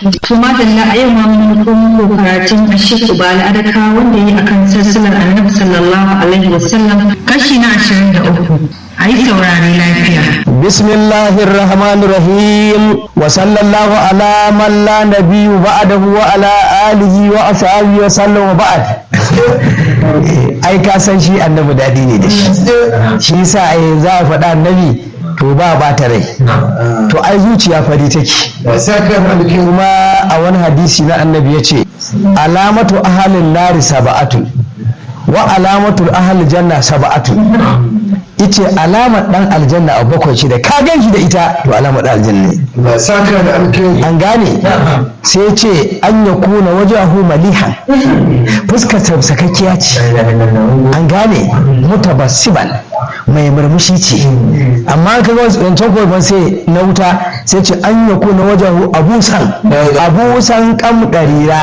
to madalla a yau ma mun komo karatun Sheikh Ubala Adaka wanda yi akan sassalar Annabi sallallahu alaihi wasallam kashi na 23 ayi saurare lafiya bismillahir rahmanir rahim wa sallallahu ala man la nabiyyu ba'dahu wa ala alihi wa ashabihi wa sallam wa ba'd ai ka san shi annabi dadi ne da shi shi yasa ai za a faɗa annabi to ba ba ta rai to ai zuciya fari take kuma a wani hadisi na annabi ya ce alamatu ahalin nari saba'atun wa alamatul ahal janna saba'atun ice alamar dan aljanna a bakwai ce da ka gan shi da ita to alamar dan aljanna ne an gane sai ce an ya kuna wajahu malihan fuskar sakakkiya ce an gane mutabassiban mai murmushi ce amma ka ga wancan kogon sai na wuta sai ce an ya kuna wajahu abusan abusan kam darira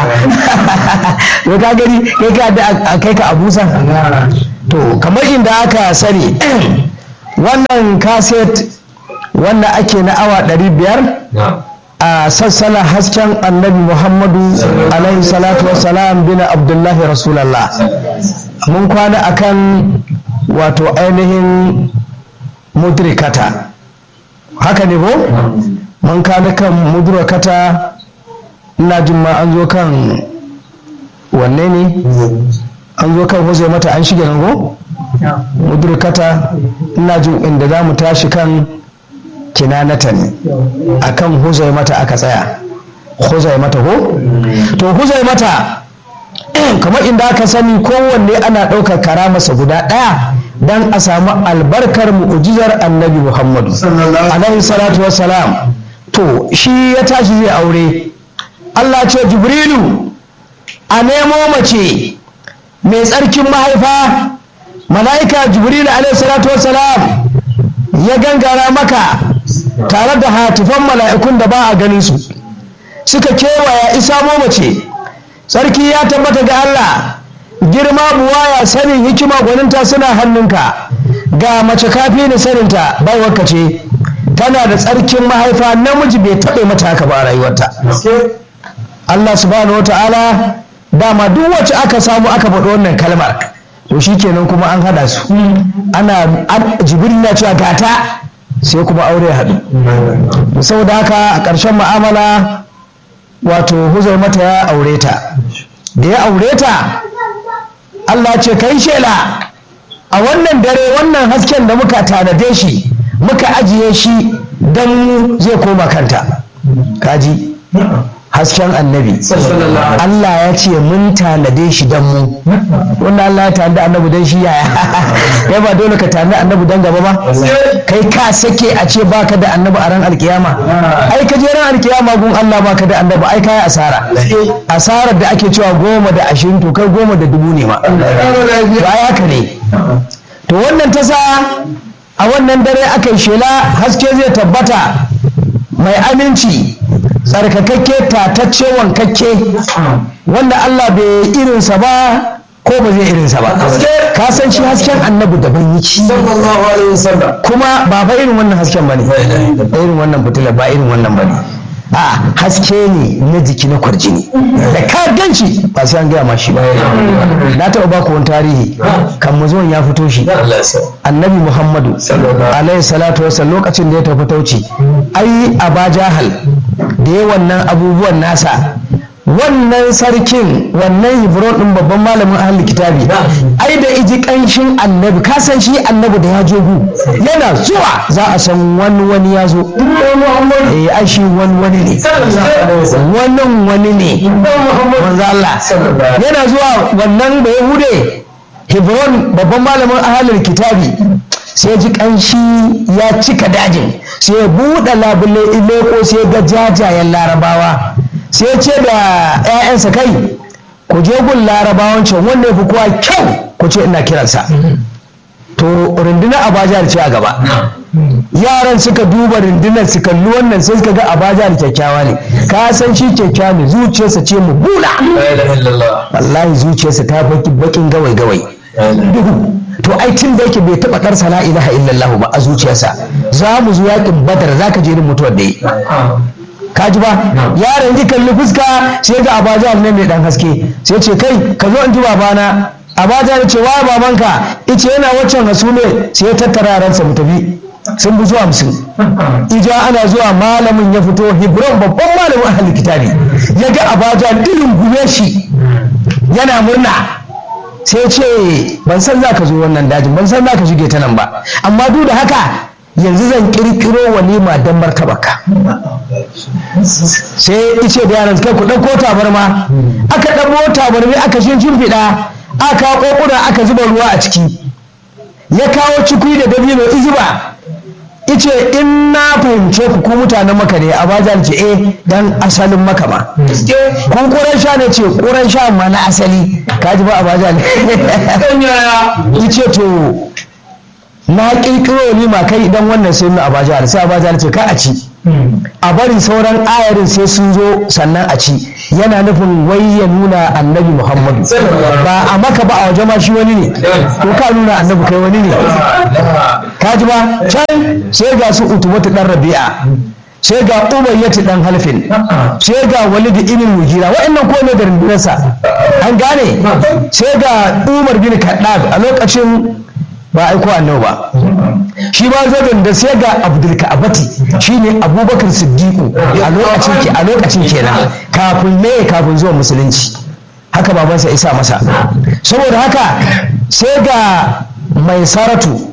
to ka gani kai ka da kai ka abusan to kamar inda aka sani wannan kaset wanda ake na awa 500 a sassana hasken annabi muhammadu alaihi salatu wassalam bin abdullahi rasulallah mun kwana akan wato ainihin mudrikata haka ne ko mun kwana kan mudrikata ina jin ma an zo kan wanne ne an zo kan huzai mata an shige nan ko mudrikata ina jin inda za mu tashi kan kinanata ne a kan huzai mata aka tsaya huzai mata ko to huzai mata kamar inda aka sani kowanne ana ɗaukar karamarsa guda ɗaya don a samu albarkar mu'ujizar annabi muhammadu alaihi salatu wassalam to shi ya tashi zai aure allah ce jibrilu a nemo mace mai tsarkin mahaifa mala'ika jibril salatu wassalam ya gangara maka tare da hatifan mala'ikun da ba a ganin su suka kewaya isa mace sarki ya tabbata ga Allah girma buwaya sanin hikima gwaninta suna hannunka ga mace kafi ni saninta baiwarka ce tana da tsarkin mahaifa namiji bai taɓa mata haka ba a rayuwarta Allah subhanahu wa ta'ala dama duk wacce aka samu aka faɗi wannan kalmar to shi kenan kuma an haɗa su ana jibril na cewa gata sai kuma aure haɗu saboda haka a ƙarshen ma'amala wato huzai mata ya aure ta da ya aure ta Allah ce kai shela a wannan dare wannan hasken da muka tanade shi muka ajiye shi don zai koma kanta kaji hasken annabi Allah ya ce mun tanade shi don mu wanda Allah ya tanade annabi don shi yaya ya ba dole ka tanade annabi don gaba ba kai ka sake a ce baka da annabi a ran alkiyama ai ka je ran alkiyama gun Allah baka da annabi ai kai asara asarar da ake cewa goma da ashirin to kai goma da dubu ne ma ba haka ne to wannan ta sa a wannan dare aka yi shela haske zai tabbata mai aminci tsarkakakke tatacce wankakke wanda Allah bai irinsa ba ko ba zai irinsa ba ka san shi hasken annabi daban yake kuma ba fa irin wannan hasken bane irin wannan fitila ba irin wannan bane a haske ne na jiki na kwarjini da ka ganci ba sai an gaya ma shi ba na taɓa ba ku wani tarihi kan muzuwan ya fito shi annabi muhammadu alaihi salatu wasallam lokacin da ya tafi tauci ai aba jahal da ya wannan abubuwan nasa wannan sarkin wannan hebron din babban malamin ahli kitabi ai da iji kanshin annabi ka san shi annabi da ya jogu yana zuwa za a san wani wani ya zo eh ai shi wani wani ne wannan wani ne manzo Allah yana zuwa wannan da yahude hebron babban malamin ahli kitabi sai ji kanshi ya cika dajin sai ya buɗe labule ileko sai ga jajayen larabawa sai ce da 'ya'yansa kai ku je gun larabawan can wanda ya fi kowa kyau ku ce ina kiransa to rundunar abajar ce a gaba yaran suka duba rundunar su kalli wannan sai suka ga abajar kyakkyawa ne ka san shi kyakkyawa ne zuciyarsa ce mu bula wallahi zuciyarsa ta baki bakin gawai gawai duhu to ai tun da yake bai taba karsa la ilaha illallah ba a zuciyarsa za mu zo yakin badar zaka je irin mutuwar da yi ka ji ba yaron ji kalli fuska sai ga abaja ne mai dan haske sai ce kai ka zo in ji babana abaja ya ce wa babanka ice yana waccan hasume sai ya tattara ransa mu tafi sun bi zuwa hamsin ija ana zuwa malamin ya fito hebron babban malamin ahli kitabi ya ga abaja irin gume shi yana murna sai ce ban san za ka zo wannan dajin ban san za ka shige ta nan ba amma duk da haka yanzu zan kirkiro walima don martabaka sai ice da yaran kai ku ɗauko tabarma aka ɗauko tabarmi aka shi shimfiɗa aka ƙoƙuna aka zuba ruwa a ciki ya kawo cikui da dabino izuba ice in na fahimce ku ku mutanen maka ne abajan ce eh dan asalin maka ma kun kuran sha ne ce kuran sha ma na asali kaji ba abajan ice to na kirkiro ni ma kai idan wannan sai mu abajan sai abajan ce ka a ci a bari sauran ayarin sai sun zo sannan a ci yana nufin wai ya nuna annabi muhammadu ba a maka ba a waje ma shi wani ne ko ka nuna annabi kai wani ne ka ji ba can sai ga su utubatu dan rabi'a sai ga umayyatu dan halfin sai ga walid ibn mujira wa'annan ko ne da rundunarsa an gane sai ga umar bin kaddab a lokacin ba aiko annabi ba shi ma zagon da sai ga abdul ka'abati shine abubakar siddiqu a lokacin ke a lokacin kenan kafin ne kafin zuwa musulunci haka babansa isa masa saboda haka sai ga mai saratu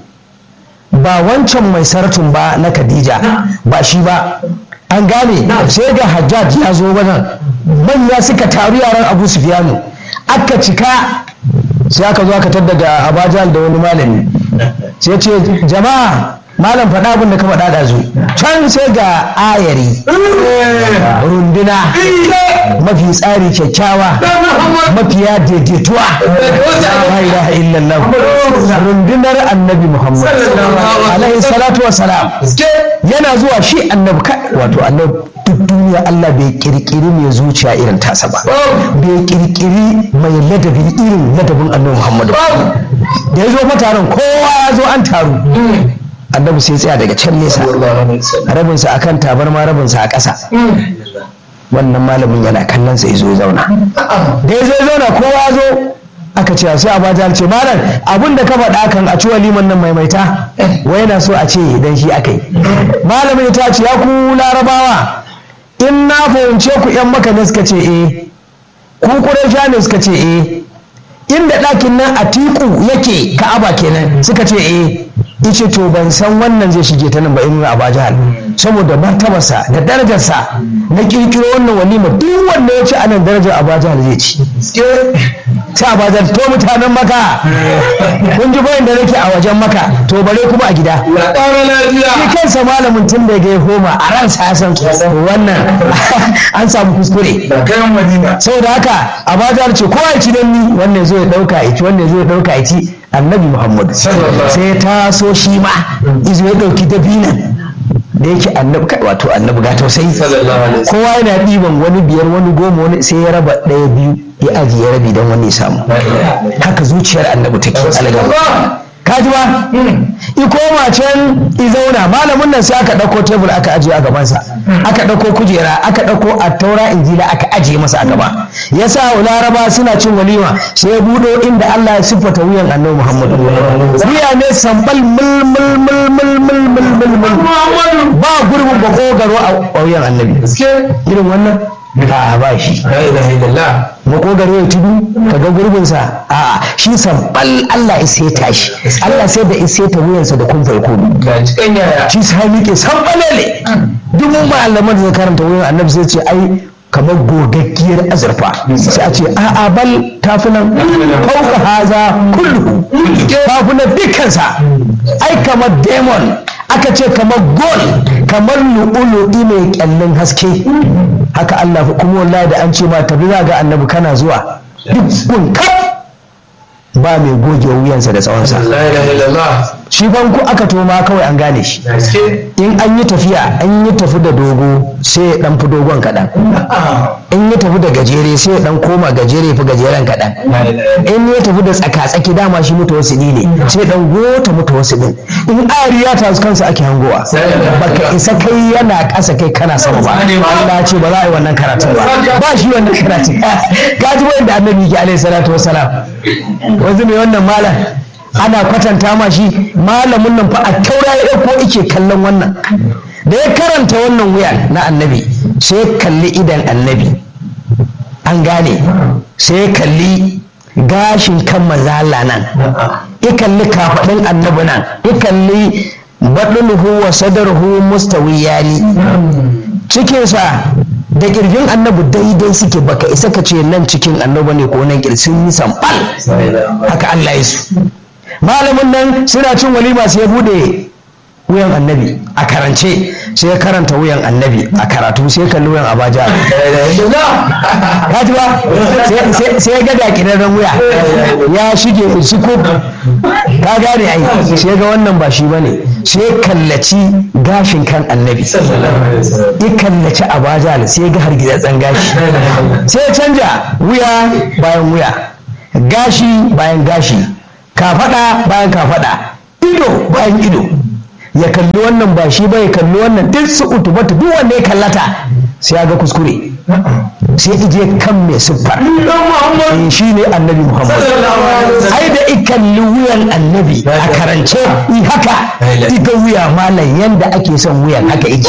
ba wancan mai saratun ba na khadija ba shi ba an gane sai ga hajjaj ya zo wajen manya suka taru yaran abu sufiyanu aka cika sai aka zo aka tadda da abajal da wani malami sai ce jama'a malam faɗa abin da ka faɗa da zu can sai ga ayari runduna mafi tsari kyakkyawa mafiya daidaituwa la ilaha illallah rundunar annabi muhammad alaihi salatu wassalam yana zuwa shi annabi wato annabi duk duniya Allah bai kirkiri mai zuciya irin tasa ba bai kirkiri mai ladabi irin ladabin annabi Muhammadu da ya zo mataron kowa ya zo an taru annabi sai tsaya daga can nesa rabinsa akan tabarma rabinsa a ƙasa wannan malamin yana kallon sa ya zo ya zauna da ya zo ya zauna kowa ya zo aka ce sai abaja ce malam abin da ka faɗa kan a ci waliman nan maimaita wai yana so a ce dan shi aka yi malamin ta ce ya ku larabawa in na fahimce ku yan maka ne suka ce eh ku ƙuraisha ne suka ce eh inda ɗakin nan a tiku yake ka'aba kenan suka ce eh ice to ban san wannan zai shige ta nan ba in a jihar saboda martabarsa da darajarsa na kirkiro wannan walima duk wanda ya ci anan darajar abajahal zai ci sai abajahal to mutanen maka kun ji bayan da nake a wajen maka to bare kuma a gida shi kansa malamin tun da ya homa a ransa ya san wannan an samu kuskure saboda haka abajahal ce kowa ya ci don ni wannan zo ya dauka ya ci wannan zo ya dauka ya ci annabi muhammad sai ya taso shi ma izo ya dauki dabinan da yake annabi kai wato annabi ga tausayi kowa yana ɗiban wani biyar wani goma wani sai ya raba ɗaya biyu ya ajiye rabi don wani ya samu haka zuciyar annabi take algaba kaji ba i koma can i zauna malamin nan sai aka ɗauko tebur aka ajiye a gabansa aka ɗauko kujera aka ɗauko attaura injila aka ajiye masa a gaba ya sa laraba suna cin walima sai ya buɗo inda Allah ya siffata wuyan annabi Muhammadu wuya ne sambal mul mul mul mul mul mul mul mul ba gurbin bakogaro a wuyan annabi irin wannan a ba shi makogaro ya tudu ka ga gurbinsa a shi sambal Allah ya seta shi Allah sai da ya seta wuyansa da kun farko shi sai miƙe sambalele duk malaman da zai karanta wuyan annabi sai ce ai kamar gogaggiyar azurfa sai a ce a'a bal tafunan fauka haza kullu tafunan dukkansa ai kamar demon aka ce kamar gol kamar lu'ulu'i mai kyallin haske haka Allah kuma wallahi da an ce ma tafi za ga annabi kana zuwa duk gun kaf ba mai goge wuyansa da tsawonsa shi banku aka toma kawai an gane shi in an yi tafiya an yi tafi da dogo sai ya dan fi dogon kaɗan in ya tafi da gajere sai ya dan koma gajere fi gajeren kaɗan in ya tafi da tsaka-tsaki dama shi mutu wasu ne sai dan gota mutu wasu din in ariya ta kansa ake hangowa baka isa kai yana ƙasa kai kana sama ba Allah ce ba za a yi wannan karatun ba ba shi wannan karatun gaji wanda annabi ke alaihi salatu wassalam wanzu mai wannan malam ana kwatanta ma shi malamin nan fa a taura ya ko ike kallon wannan da ya karanta wannan wuya na annabi sai ya kalli idan annabi an gane sai ya kalli gashin kan mazala nan ya kalli kafaɗin annabi nan ya kalli baɗulhu wa sadarhu mustawiyani cikinsa da kirjin annabi daidai suke baka isa ka ce nan cikin annabi ne ko nan kirjin yi sambal haka Allah ya su malamin nan suna cin walima sai ya bude wuyan annabi a karance sai ya karanta wuyan annabi a karatu sai ya kalli wuyan abaja ka ji ba sai ya ga dakirarren wuya ya shige su ko ka gane ai sai ga wannan ba shi bane sai ya kallaci gashin kan annabi ya kallaci abaja sai ya ga hargitsatzen gashi sai ya canja wuya bayan wuya gashi bayan gashi kafada bayan kafada ido bayan ido ya kalli wannan ba shi ba ya kalli wannan duk su utubatu duk wanda ya kallata sai ya ga kuskure sai ije kan mai siffar eh shi ne annabi muhammad ai da ikalli wuyan annabi a karance i haka diga wuya malam yanda ake son wuyan haka yake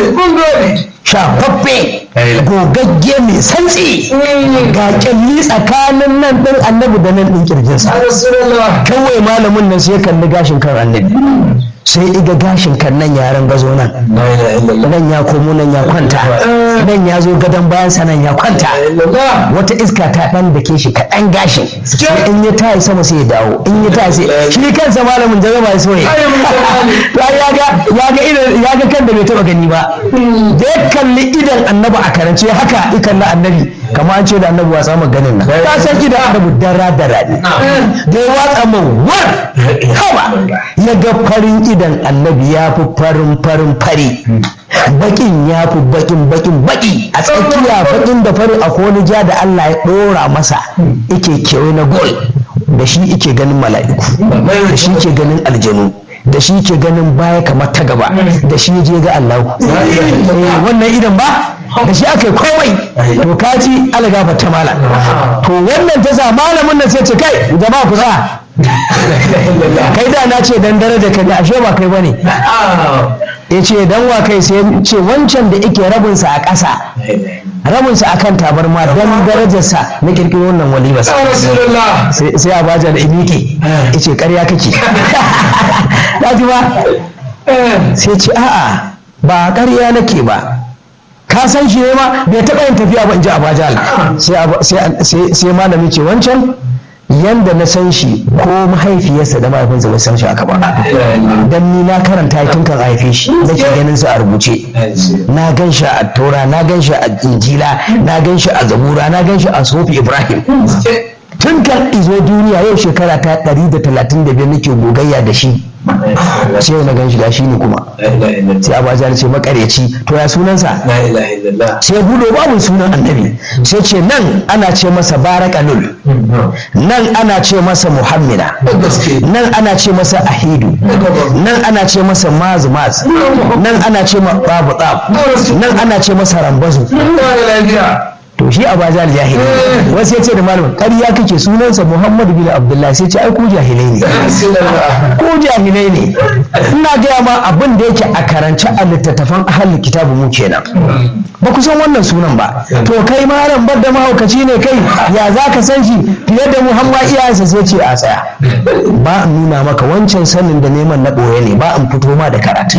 shafaffe gogagge mai santsi ga kyalli tsakanin nan ɗin annabi da nan ɗin kirjinsa kawai malamin nan sai kalli gashin kan annabi sai iga gashin kan nan yaren gazo nan nan ya komo nan ya kwanta nan ya zo gadon bayansa nan ya kwanta wata iska ta ɗan da ke shi kaɗan gashin in ya tayi sama sai ya dawo in ya tayi sai shi kansa malamin jaraba ya so ya ya ga kan da bai taɓa gani ba da ya kalli idan annabi a karance haka ikan na annabi kamar an ce da annabi watsa ma ganin nan ka san idan annabi dara dara ne da ya watsa ma war hawa ya ga farin idan annabi ya fi farin farin fari bakin ya fi bakin bakin baki a tsakiya bakin da fari a wani ja da Allah ya ɗora masa yake kewaye na gol da shi yake ganin mala'iku da shi ke ganin aljanu da shi ke ganin baya kamar ta gaba da shi je ga Allah wannan idan ba da shi aka yi komai to kaji algafa ta mala to wannan ta sa malamin nan sai ce kai jama'a ku sa kai da na ce dan daraja kai ashe ba kai bane ya ce dan wa kai sai ce wancan da yake rabinsa a ƙasa rabinsa a kan tabarma don darajarsa na kirkiro wannan walima sai a baja da imike ya ce ƙarya kake ya ji ba sai ce a'a ba ƙarya nake ba ka san shi ne ma bai taɓa yin tafiya ba in ji abajal sai malami ce wancan yanda na san shi ko mahaifiyarsa da mahaifinsa bai san shi aka ba dan ni na karanta tun kan haife shi nake ganin sa a rubuce na gan shi a taura na gan shi a injila na gan shi a zabura na gan shi a sofi ibrahim tun kan izo duniya yau shekara ta 135 nake gogayya da shi sai yau na gan shi da shi ne kuma sai abaja ce makareci to ya sunansa sai budo babu sunan annabi sai ce nan ana ce masa barakalul nan ana ce masa muhammina nan ana ce masa ahidu nan ana ce masa maz maz nan ana ce ma babu tsab nan ana ce masa rambazu to shi a bazal jahili wasu ya ce da malamin ƙarya kake sunansa muhammadu bin abdullahi sai ce ai ku jahilai ne ku jahilai ne ina gaya ma abin da yake a karance a littattafan ahalin kitabu mu kenan ba ku san wannan sunan ba to kai malam bar da mahaukaci ne kai ya za ka san shi fiye da muhammad iyayensa sai ce a tsaya ba in nuna maka wancan sanin da neman na ɓoye ne ba in fito ma da karatu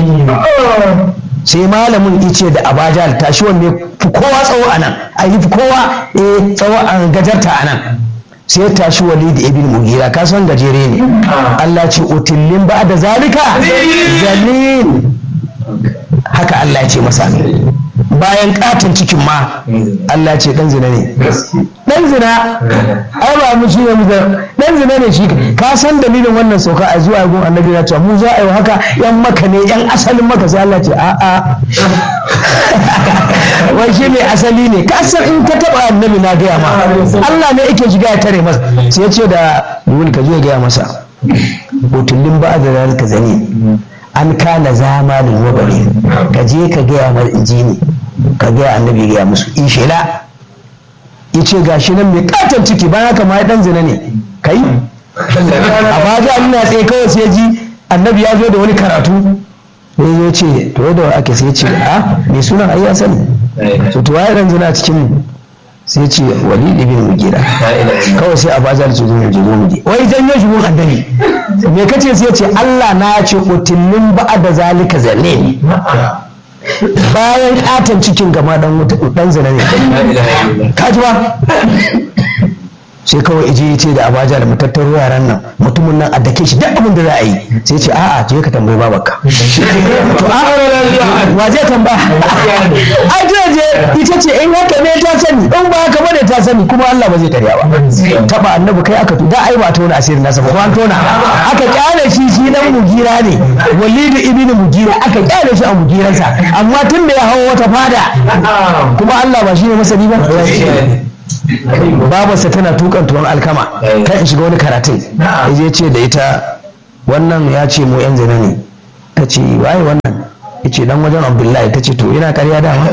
sai malamin ice da abajal tashi wanda fi kowa tsawo a nan a yi fi kowa eh tsawo a gajarta a nan sai tashi wali da ibn mugira ka san gajere ne Allah ce utillin ba da zalika zalil haka Allah ce masa bayan katon cikin ma Allah ce dan zina ne dan zina ai ba mu shi ne mu dan zina ne shi ka san dalilin wannan sauka a zuwa gun annabi ya ce mu za a yi haka yan maka ne yan asalin maka sai Allah ce a'a wai shi ne asali ne ka san in ka taba annabi na gaya ma Allah ne yake shiga ya tare masa sai ya ce da yul ka je gaya masa butullin ba da zalika zane an kana zamanin wabari ka je ka gaya mar injini ka gaya annabi gaya musu in shela ya ce ga shi nan mai katon ciki bayan haka ma dan zina ne kai a baja ina tsaye kawai sai ji annabi ya zo da wani karatu sai ya ce to da ake sai ce a mai sunan ai ya sani to to waye dan zina cikin mu sai ce walid ibn mugira kawai sai abaja da zo mu je mu je wai janyo shi mun annabi me kace sai ce Allah na ce utillin ba'a da zalika zalle bayan katon cikin gama dan wuta dan zina ne ka ji ba sai kawai ije ya ce da abaja da matattaro yaran nan mutumin nan a dake shi duk abin da za a yi sai ce a'a je ka tambayi babarka to a wa zai tamba ai je je ita ce in haka ne ta sani in ba haka bane ta sani kuma Allah ba zai tarya ba taba annabi kai aka da ai ba tona asirin nasa ba ko an tona aka kyale shi shi dan mugira ne walidu ibnu mugira aka kyale shi a mugiransa amma tun da ya hawo wata fada kuma Allah ba shi ne masani ba babarsa tana tukan tuwon alkama kan in shiga wani karatun ya ce da ita wannan ya ce mu yan zina ne ta ce waye wannan ya ce dan wajen abdullahi ta ce to yana karya dama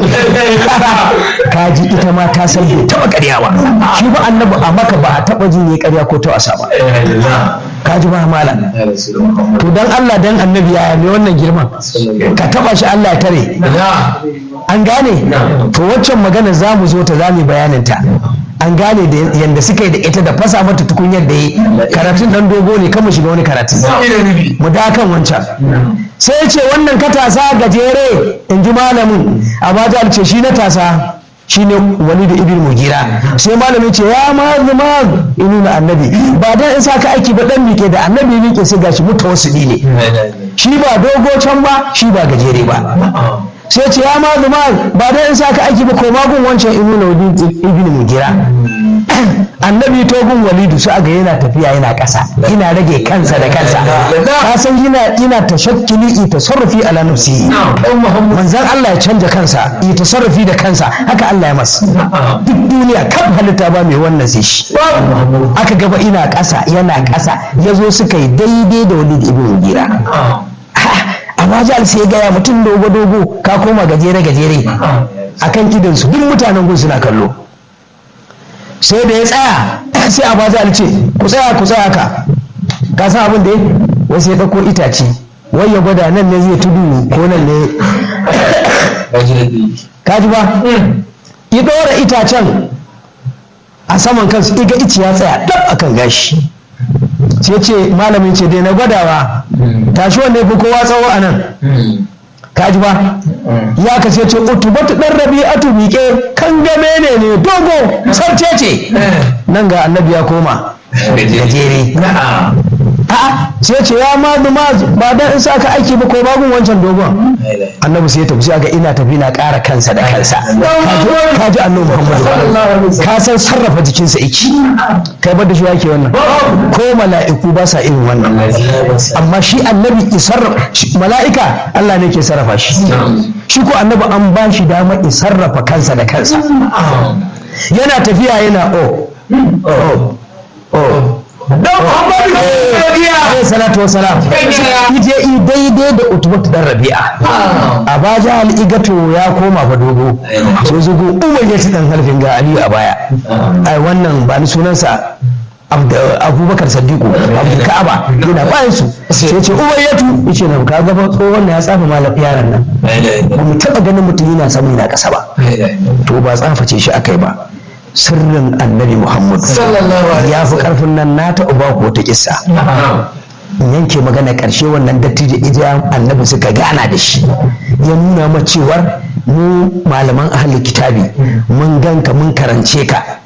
ka ji ita ma ta san bai taba karya ba shi ba annabi a maka ba a taba jin ya karya ko ta wasa ba ka ji ba mala to dan Allah dan annabi ya mai wannan girman ka taba shi Allah ya tare an gane to waccan magana za mu zo ta za mu bayanin ta an gane da yadda suka yi da ita da fasa mata tukunyar da yi karatun dan dogo ne kama shiga wani karatu mu da kan wancan sai ce wannan katasa gajere in ji malamin a ce shi na tasa shi ne wani da ibn mugira sai malamin ce ya ma zama inu na annabi ba dan in saka aiki ba dan mike da annabi mike sai gashi mutawassili ne shi ba dogo can ba shi ba gajere ba sai ce ya ma zuma ba dai in saka aiki ba ko magun wancan inu na ibn mugira annabi togun walidu su aga yana tafiya yana ƙasa ina rage kansa da kansa ka san yana ina tashakkili i tasarrufi ala nafsi manzon Allah ya canja kansa i tasarrufi da kansa haka Allah ya masa duk duniya kan halitta ba mai wannan sai shi aka gaba ina ƙasa yana ƙasa yazo suka yi daidai da walid ibn mugira amma jihar sai gaya mutum dogo dogo ka koma gajere gajere akan idansu duk mutanen gun suna kallo sai da ya tsaya sai a baza ce ku tsaya ku tsaya ka ka san abin da wai sai ɗauko itace wai ya gwada nan ne zai tudu ko nan ne ka ji ba ya ɗora itacen a saman kansu iga ici ya tsaya dab akan gashi sai ce malamin ce dai na gwadawa tashi wanda ya fi kowa tsawo a nan kaji ba ya ka ce ce utubatu dan rabi'atu miƙe kan game ne ne dogo sarce ce nan ga annabi ya koma gajere a'a sai ce ya ma ma ba dan in saka aiki ba ko bagun wancan dogon annabi sai ya tafi sai ga ina tafi na ƙara kansa da kansa ka ji annabi muhammadu ka san sarrafa jikinsa iki kai bar da shi yake wannan ko mala'iku ba sa irin wannan amma shi annabi isarrafa mala'ika Allah ne ke sarrafa shi shi ko annabi an ba shi dama isarrafa kansa da kansa yana tafiya yana o o Alayhi salatu wasalam ije i daidai da utubatu dan rabi'a a baja al'igato ya koma fa dogo sai zugo umar ya ci dan halfin ga aliyu a baya ai wannan ba ni sunansa abubakar sadiku abdul ka'aba yana bayan su sai ce umar ya tu yace na ka ga tsohon ya tsafa malam yaran nan ba mu taba ganin mutum yana samu yana kasa ba to ba tsaface shi akai ba sirrin annabi muhammad ya fi karfin nan na taɓa ba ku wata kissa in yanke magana ƙarshe wannan dattijo ija annabi suka gana da shi ya nuna ma cewar mu malaman ahli kitabi mun ganka mun karance ka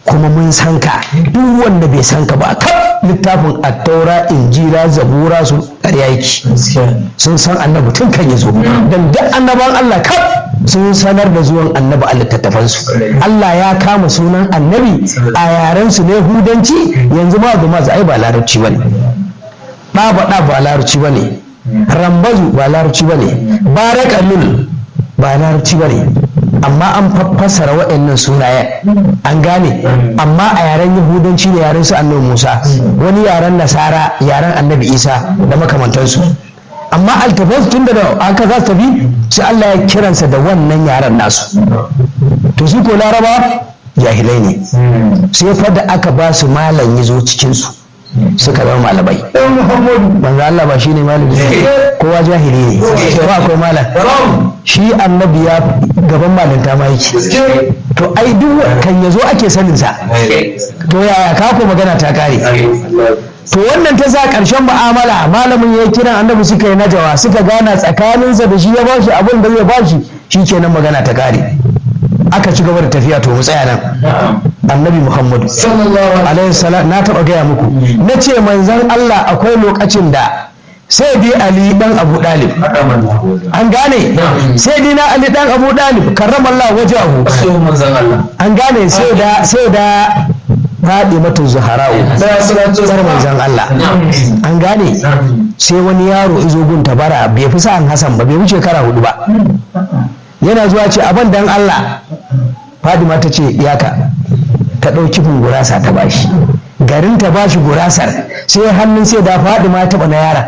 kuma mun san ka duk wanda bai san ka ba kaf littafin attaura injila zabura su ƙarya yake sun san annabi tun kan ya zo dan duk annaban Allah kaf sun sanar da zuwan annabi a littattafansu Allah ya kama sunan annabi a yaren su ne hudanci yanzu ma ga masu ai ba larabci bane ɗaba ɗa ba larabci bane rambazu ba larabci bane barakalul ba larabci bane amma an fassara waɗannan sunayen an gane amma a yaren yahudanci ne yaren su annabi musa wani yaren nasara yaren annabi isa da makamantansu amma altafas tun da aka za su tafi sai allah ya kiransa da wannan yaren nasu to su ko laraba jahilai ne sai fa da aka ba su malam ya zo cikinsu suka zama malamai manzo Allah ba shine malami kowa jahili ne ba akwai malam shi annabi ya gaban malinta ma yake to ai duk kan yazo ake sanin sa to yaya ka ko magana ta kare to wannan ta sa ƙarshen mu'amala malamin ya kiran annabi suka yi najawa suka gana tsakaninsa da shi ya bashi abin da zai bashi shi kenan magana ta kare aka ci gaba da tafiya to mu tsaya nan annabi muhammadu alaihi salam na taɓa gaya muku na ce manzon allah akwai lokacin da sai dai ali dan abu dalib an gane sai dai na ali dan abu dalib karramallahu wajahu an gane sai da sai da faɗi mata zuhara'u tsar manzon allah an gane sai wani yaro izo gun tabara bai fi sa'an hasan ba bai wuce shekara hudu ba yana zuwa ce abin dan Allah Fadima ta ce yaka ta ɗauki gurasa ta bashi garin ta bashi gurasar sai hannun sai da Fadima taɓa na yara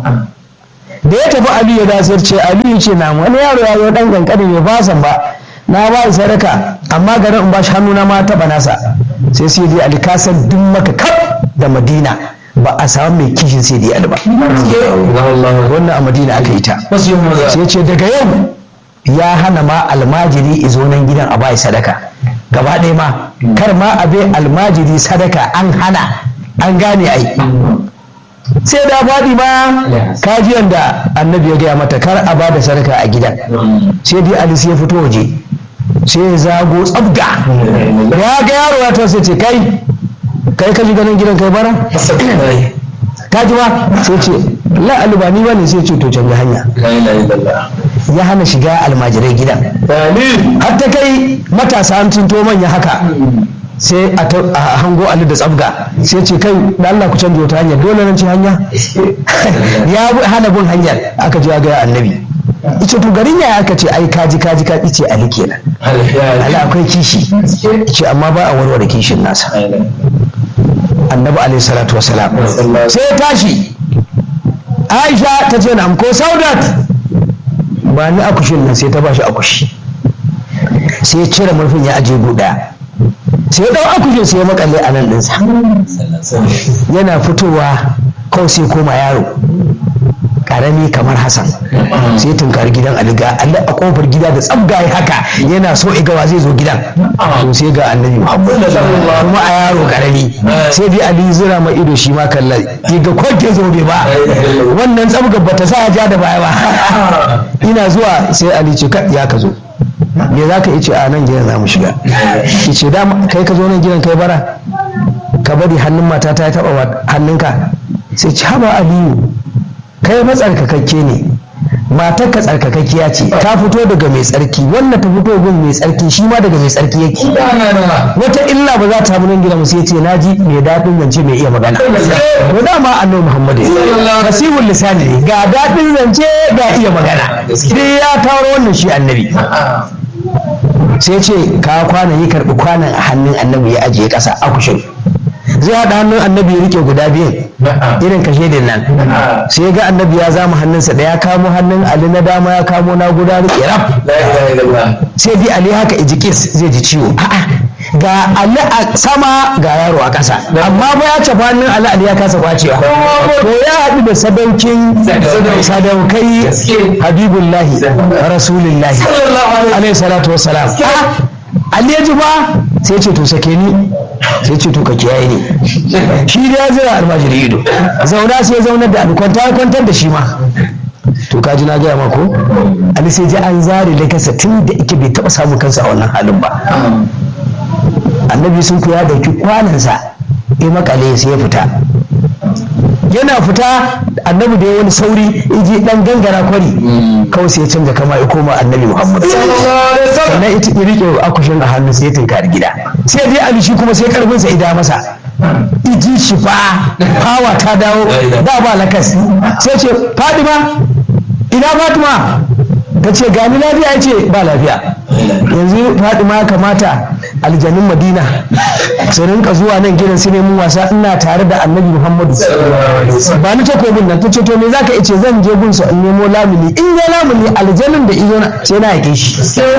da ya tafi Aliyu ya dasar ce Aliyu ce na wani yaro ya zo dan kankani mai fasan ba na ba sadaka amma garin in bashi hannu na ma taɓa nasa sai sai dai Ali kasan duk maka kaf da Madina ba a samu mai kishin sai dai Ali ba wannan a Madina aka yi ta sai ce daga yau ya hana ma almajiri izo nan gidan a bai sadaka gaba ɗaya ma kar ma a bai almajiri sadaka an hana an gane ai sai da faɗi ma kajiyan da annabi ya gaya mata kar a ba da sadaka a gidan sai dai ali sai ya fito waje sai ya zago tsabga ya ga yaro ya to sai ce kai kai ka ji ganin gidan kai bara ka ji ba sai ce la ba ni bane sai ce to canza hanya ya hana shiga almajirai gidan har ta kai matasa an tunto manya haka sai a hango ali da tsabga sai ce kai da Allah ku canza wata hanyar dole nan ce hanya ya hana bin hanyar aka ji ga annabi ita to garin ya aka ce ai kaji kaji kaji ce ali kenan ali akwai kishi ce amma ba a warware kishin nasa annabi alaihi salatu wasalam sai tashi aisha ta ce na ko saudat ba ni akushin nan sai ta bashi akushi sai ya cire murfin ya aje guda sai ya dau akushin sai ya makalle a nan ɗinsa yana fitowa kawai sai koma yaro karami kamar hassan sai tunkari gidan aliga ali a kofar gida da tsabgaye haka yana so igawa zai zo gidan to sai ga annabi muhammad kuma a yaro karami sai dai ali zira ma ido shi ma kallon ga kwanke zobe ba wannan tsabgar bata sa ja da baya ba ina zuwa sai ali ce ya ka zo me za ka ce a nan gidan za mu shiga ce da kai ka zo nan gidan kai bara ka bari hannun mata ta taba hannunka sai ci haba aliyu kai matsarkakakke ne matar ka tsarkakakkiya ce ta fito daga mai tsarki wannan ta fito gun mai tsarki shi ma daga mai tsarki yake wata illa ba za ta nan gida sai ce naji mai daɗin zance mai iya magana to dama annabi muhammad fasihul lisani ne ga daɗin zance ga iya magana dai ya taro wannan shi annabi sai ce ka kwana yi karɓi kwanan a hannun annabi ya ajiye ƙasa a kushin zai haɗa hannun annabi ya rike guda biyun irin kashe din nan sai ga annabi ya zama hannunsa da ya kamo hannun ali na dama ya kamo na guda rike raf sai bi ali haka ijikis zai ji ciwo ga ali a sama ga yaro a ƙasa amma ba ya cafa hannun ali ali ya kasa kwacewa to ya haɗu da sadaukin sadaukai habibullahi rasulillahi alaihi salatu wassalam ali ya ji ba sai ce to sake ni sai ce to ka kiyaye ne shi da ya zira almajiri ido zauna sai zaunar da abu kwanta kwantar da shi ma to ka ji na gaya mako ali sai ji an zare da kansa tun da ike bai taba samun kansa a wannan halin ba annabi sun ya dauki kwanansa ya makale sai ya fita yana fita annabi da ya wani sauri iji dan gangara kwari kawai sai ya canza kama ya koma annabi muhammad sannan ita ya rike akushin a hannu sai ya tunkari gida sai dai ali shi kuma sai karfinsa ida masa iji shi fa hawa ta dawo da ba lakas sai ce fadima ina fatima ta ce gani lafiya ya ce ba lafiya yanzu fadima ya kamata aljanun madina su rinka zuwa nan gidan su nemi wasa ina tare da annabi muhammadu ba ni takobin nan ta ce to me zaka ice zan je gunsa in nemo lamuni in ya lamuni aljanun da izo na sai na yake shi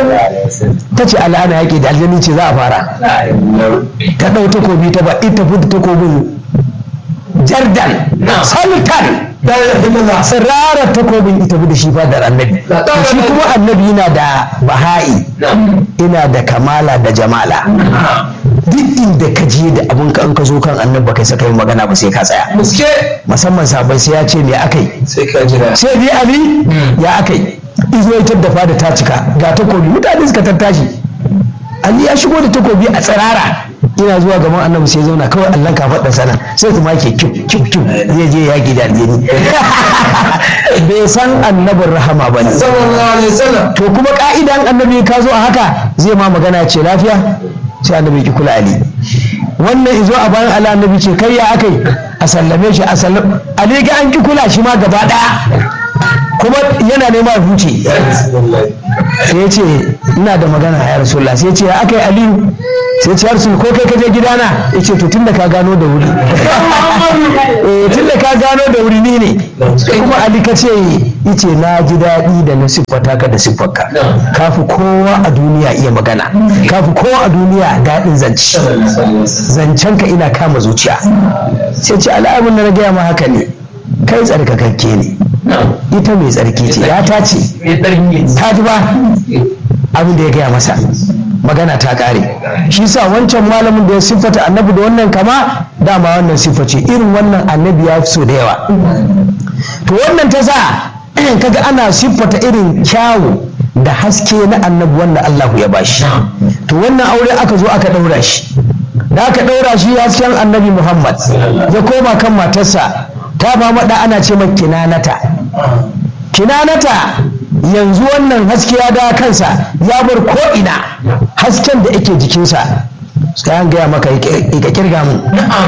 ta ce al'ana yake da aljani ce za a fara ta ɗau takobi ta ba ita fi takobin jardan sultan tsirarar takobin ita da shi fadar annabi shi kuma annabi yana da baha'i ina da kamala da jamala duk inda ka je da abin ka an ka zo kan annabi kai saka yin magana ba sai ka tsaya musamman sabai sai ya ce me akai sai dai ali ya akai izo ya taddafa da ta cika ga takobi mutane suka tattashi ali ya shigo da takobi a tsirara ina zuwa gaban annabi sai zauna kawai allon kafaɗa sana sai kuma ke kyuf kyuf kyuf zai je yaƙi da aljini bai san annabin rahama ba ne to kuma ka'idan annabi ka zo a haka zai ma magana ce lafiya sai annabi ki kula ali wannan izo a bayan ala annabi ce kai ya akai a sallame shi a sallame ali ga an ki kula shi ma gaba ɗaya kuma yana nema ya huce sai ya ce ina da magana ya rasulullah sai ya ce aka yi aliyu sai ce rasul ko kai kaje gidana ya ce to tunda ka gano da wuri eh tunda ka gano da wuri ni ne kuma ali ka ce yace na ji daɗi da na siffata ka da siffarka ka fi kowa a duniya iya magana ka fi kowa a duniya daɗin zance zancen ka ina kama zuciya sai ce al'amun da na gaya ma haka ne kai tsarkakakke ne ita mai tsarki ce ya ta ce ta ji ba abin da ya gaya masa magana ta kare shi sa wancan malamin da ya siffata annabi da wannan kama dama wannan siffa ce irin wannan annabi ya fi so da yawa to wannan ta sa kaga ana siffata irin kyawu da haske na annabi wanda Allah ya bashi to wannan aure aka zo aka daura shi da aka daura shi hasken annabi Muhammad ya koma kan matarsa ta ba maɗa ana ce mai kinanata kinanata yanzu wannan haske ya da kansa ya bar ko'ina hasken da yake jikinsa sai an gaya maka ka kirga mu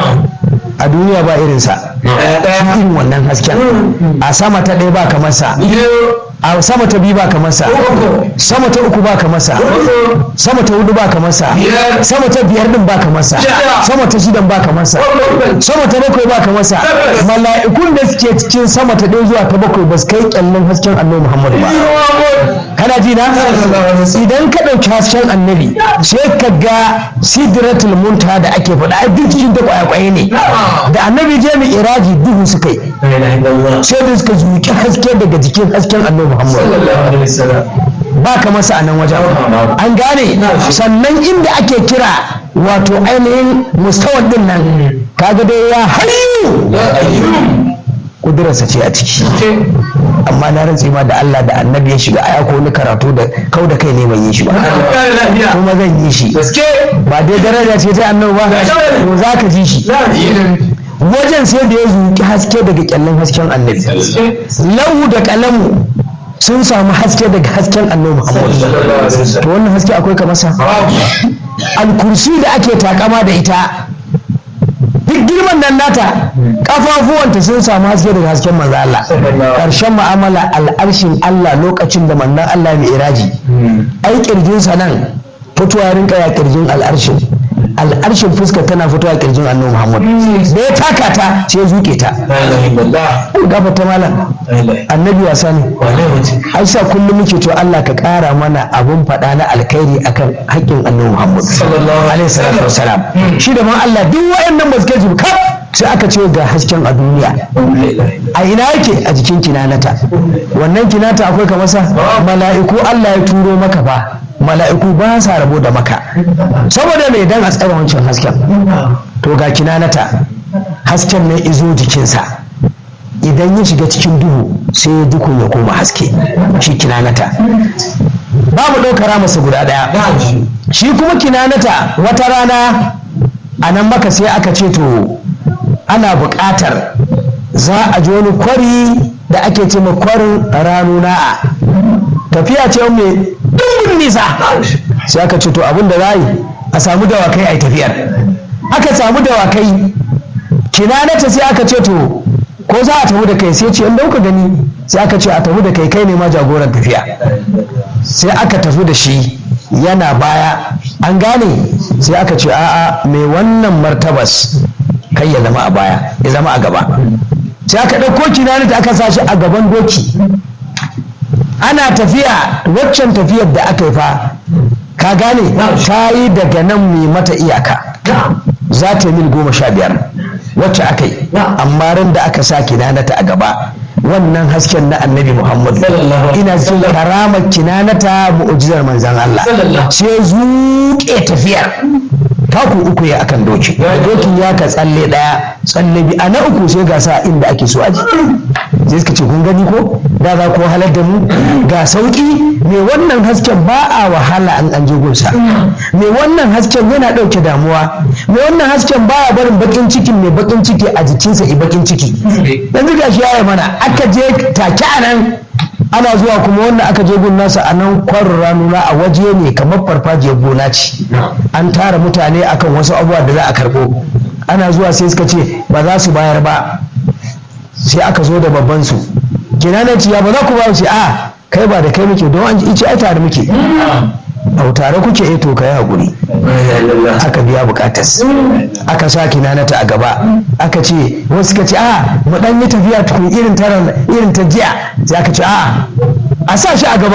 a duniya ba irinsa irin wannan hasken a sama ta ɗaya ba kamar sa a sama ta biyu ba kamar sa sama ta uku ba kamar sa sama ta hudu ba kamar sa sama ta biyar din ba kamar sa sama ta shidan ba kamar sa sama ta bakwai ba kamar sa mala'ikun da suke cikin sama ta ɗaya zuwa ta bakwai ba su kai kyallin hasken annabi muhammadu ba kana ji na idan ka ɗauki hasken annabi sai ka ga sidratul munta da ake faɗa a duk cikin ta kwayakwaye ne da annabi je mai iraji duhu suka yi sai da suka zuki haske daga jikin hasken annabi muhammad ba ka masa a nan wajen an gane sannan inda ake kira wato ainihin mustawan din nan kaga dai ya hayu kudurarsa ce a ciki amma na rantse ma da Allah da annabi ya shiga aya ko wani karatu da kau da kai ne ban yi shi ba kuma zan yi shi ba dai daraja ce ta annabi ba to za ka ji shi wajen sai da ya zuki haske daga kyallin hasken annabi lahu da kalamu sun samu haske daga hasken annabi Muhammad to wannan haske akwai kamar sa alkursi da ake takama da ita duk girman nan nata kafafuwanta sun samu haske daga hasken manzo Allah karshen mu'amala al'arshin Allah lokacin da manzon Allah mai iraji ai kirjinsa nan fitowa rinka ya kirjin al'arshin al'arshin fuskar tana fitowa kirjin annabi Muhammad da ya taka ta sai ya zuke ta gafa ta malam annabi wasa ne ai sa kullum muke to Allah ka kara mana abun faɗa na alkhairi akan haƙƙin annabi Muhammad alaihi salatu wasalam shi da man Allah duk wayannan ba su kai kaf sai aka ce ga hasken a duniya a ina yake a jikin kinanata wannan kinata akwai kamar sa mala'iku Allah ya turo maka fa mala'iku ba sa rabo da maka saboda mai dan a tsara wancan hasken to ga kinanata hasken ne izo jikinsa idan ya shiga cikin duhu sai ya duku ya koma haske shi kinanata babu ɗaukara masa guda ɗaya shi kuma kinanata wata rana a nan maka sai aka ce to ana buƙatar za a ji wani kwari da ake ce ma kwarin ranuna'a tafiya ce mai dumbin nisa sai aka ce to abin da za yi a samu dawakai a yi tafiyar aka samu dawakai kinanata sai aka ce to ko za a tafi da kai sai ce in dauka gani sai aka ce a tafi da kai kai ne ma jagoran tafiya sai aka tafi da shi yana baya an gane sai aka ce a'a mai wannan martabas kai ya zama a baya ya zama a gaba sai aka ɗauko kinanata aka sa shi a gaban doki ana tafiya waccan tafiyar da aka yi fa ka gane ta yi daga nan mai mata iyaka za ta yi mil goma sha biyar wacce aka yi amma ran da aka sa kinanata a gaba wannan hasken na annabi muhammadu ina cikin karamar kinanata mu'ujizar manzan Allah sai zuƙe tafiyar taku uku ya akan doki dokin ya ka tsalle daya tsalle bi a na uku sai ga sa inda ake so aji sai suka ce kun gani ko da za ku halar da mu ga sauki mai wannan hasken ba a wahala an an je gunsa mai wannan hasken yana ɗauke damuwa mai wannan hasken baya barin bakin cikin mai bakin ciki a jikinsa i bakin ciki yanzu ga shi yaya mana aka je take a nan ana zuwa kuma wannan aka je gun nasa a nan kwarin ranuna a waje ne kamar farfajiyar gona ce an tara mutane akan wasu abubuwa da za a karɓo ana zuwa sai suka ce ba za su bayar ba sai aka zo da babban su kinanaci ya ba za ku ba su a kai ba da kai muke don an ji ai tare muke au tare kuke eh to kai hakuri aka biya bukatas aka sa kinanata a gaba aka ce wasu suka ce a mu dan yi tafiya tukun irin ta irin ta jiya sai aka ce a a sa shi a gaba